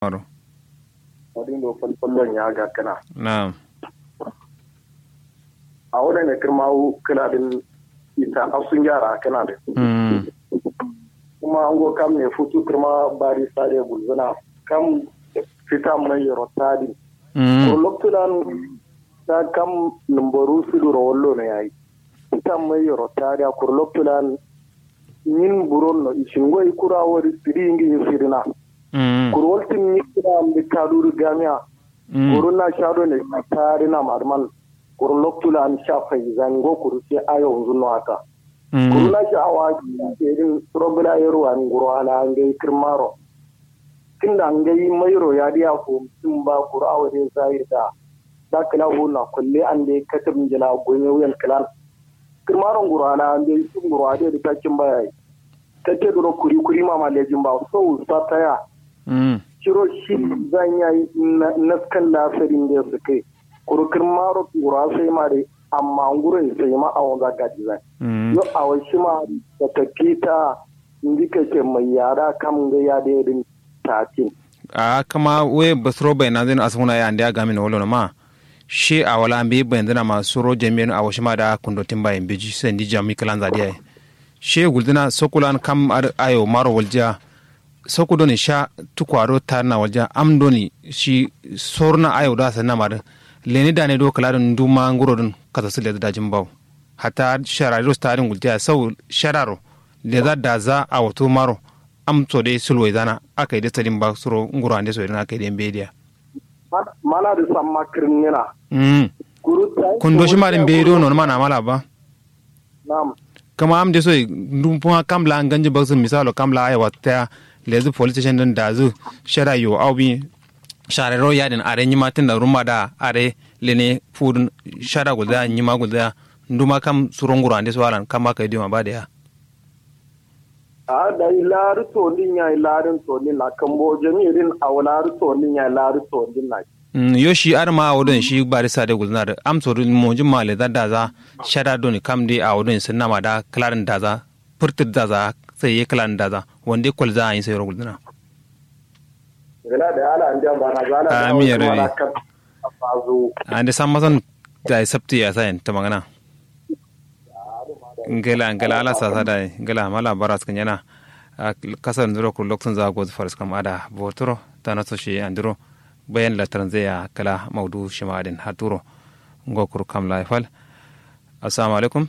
maro wadin do falfallon ya ga kana na'am a wurin da kirmawu kana din ita a sun gyara kana da mm kuma an go kam ne futu kirma bari sare gulzuna kam fita mai rotadi ko mm loktudan ta kam numbaru su duro wallo ne yayi fita mai rotadi ko loktudan yin buron no ishingo ikura wori siri ngi sirina mm kurwaltin ni kira mi kaduru gamiya mm kurun na shado ne tare na marman kurun loktula an shafa zango kuru sai ayo zunno haka kurun mm na shi awa irin probila yaro an guro ala an gai kirmaro kinda an gai mairo ya diya ko mutum ba kuru awa dai zai da da kala na kulle an dai katab jila gonye wuyan kalan kirmaron guro ala an gai sun guro ade da takin baya take duro kuri kuri ma malejin ba so sa taya mm ciro shi zan yi naskan lasarin da su kai kurkur maro kura sai ma dai amma gurin sai ma a wanda gaji zai mm yau a wasu ma da tafi ta indika ke mai yara kam ga ya da irin tatin a kama we basro bai na zina asuna ya andi agami na wolo ma shi a wala ambi bai zina ma suro jami'in a wasu ma da kundo timba yin biji sai ndi jami kalan zadiya shi guldina sokulan kam ar ayo maro walja soku doni sha tukwaro tar na walja am doni shi sorna ayo da sanna mar leni da ne do kala don duma nguro don kasa sile da dajin baw hata shararo starin gulja sau shararo le za da za a wato maro am to dai sulwai zana aka yi da tsarin ba suro nguro ande so idan aka yi da bediya mana da san makirin yana mm kuru ta kundo shi ma din be do non mana mala ba nam kama am de so dum puma kamla ganji baksu misalo kamla ay wata lezu police station din da zu shara yo au bi share ro ya din are nyima tin da ruma da are lene fudun shara gulda nyima gulda nduma kam suronguro ande so alan kama kai dima ba da ya a da ilari tolin ya ilarin tolin na kan bo jami'in a wulari tolin ya ilari tolin na Mm, yo shi ar ma awodon shi bari sa de gulnar am so mo jin ma le da da za shara doni kam de awodon sun nama da klarin da za furtir da za sai ye klarin da za wande kol za yin sai ro gulnar gala da ala an jan bana zala da Amin ya wasu rabi. mana kan a fazo ande san masan da sabti ya sayin ta magana ngela ngela ala sa sa da ngela mala baras kan yana a kasar ndiro ku lokton za go faris kam ada botoro tana so shi andiro bayan la tranzeya kala maudu shimadin haturo ngokur kam laifal assalamu alaikum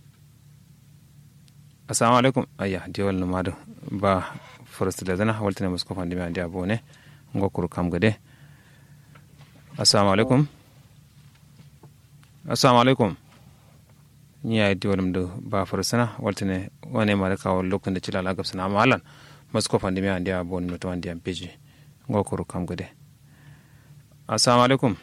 assalamu alaikum ayya diwal numadu ba faris da zana waltane musko fandi mai dia bone ngokur kam gade assalamu alaikum assalamu alaikum ni ya diwal mdu ba farisana waltane wane ma da kawo lokacin da cila lagab sana malan musko fandi mai dia bone mutu wandi am peji ngokur kam gade assalamu alaikum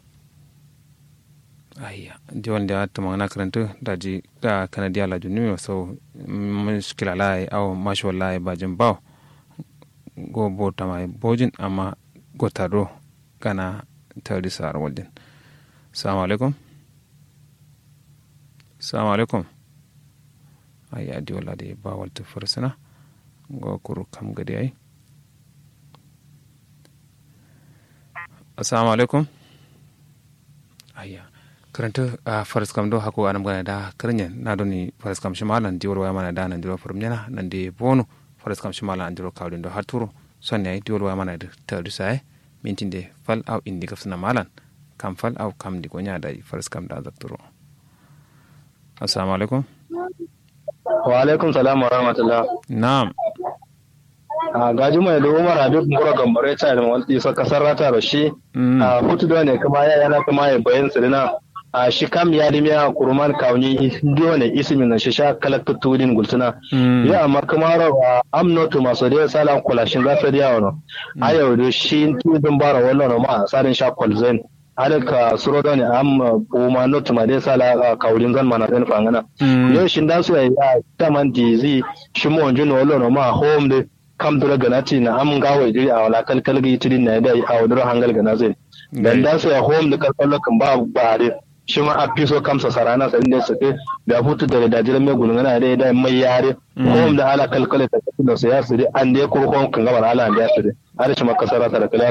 ayya diwan da ta magana karanta da ji da kanadiya la junu so mushkila lai au mashi wallahi bajin baw go bota mai bojin amma go taro kana tawdi sar waldin assalamu alaikum assalamu alaikum ayya di wala de ba walta farsana go kuru kam gadi ai assalamu alaikum ayya karanta a faras kam do hako anam gana da karnyen na doni faras kam shimalan diwol waya mana da nan diro farum nyana nan de bonu faras kam shimalan an diro kawdin do haturo sonne ay diwol waya mana da tawdu sai mintin de fal aw indi gafsana malan kam fal aw kam di gonya da faras kam da zakturo assalamu alaikum wa alaikum salam wa rahmatullah na'am a gaji mai da umar habib mura gambare ta da wani isa kasar rata da shi Mm. a hutu da ne kuma ya yana kuma ya bayan sirina a shi kam ya limi a kurman kawuni diwa ne ismi na shi sha kalakta tudin gultuna Mm. ya amma kuma rawa am notu maso da sala kulashin zafi da yawo a yau da shi tudin bara wannan ma sarin sha kwalzen alaka suro da ne am kuma notu ma da sala kawulin zan mana zan fangana Mm. yau shin da su ya taman dizi shi mo onju no lo no ma home de kam dura ganati na am gawo iri a wala kalkal gi tidin na da a wadura hangal gana zai dan da su ya home da kalkal kan ba ba de shi ma a fiso kamsa sarana sa inda su ke da hutu da da jiran mai gulungana da da mai yare ko da ala kalkale ta da su ya su an da ko ko kan gaba ala da ya su da har shi ma kasara ta da kala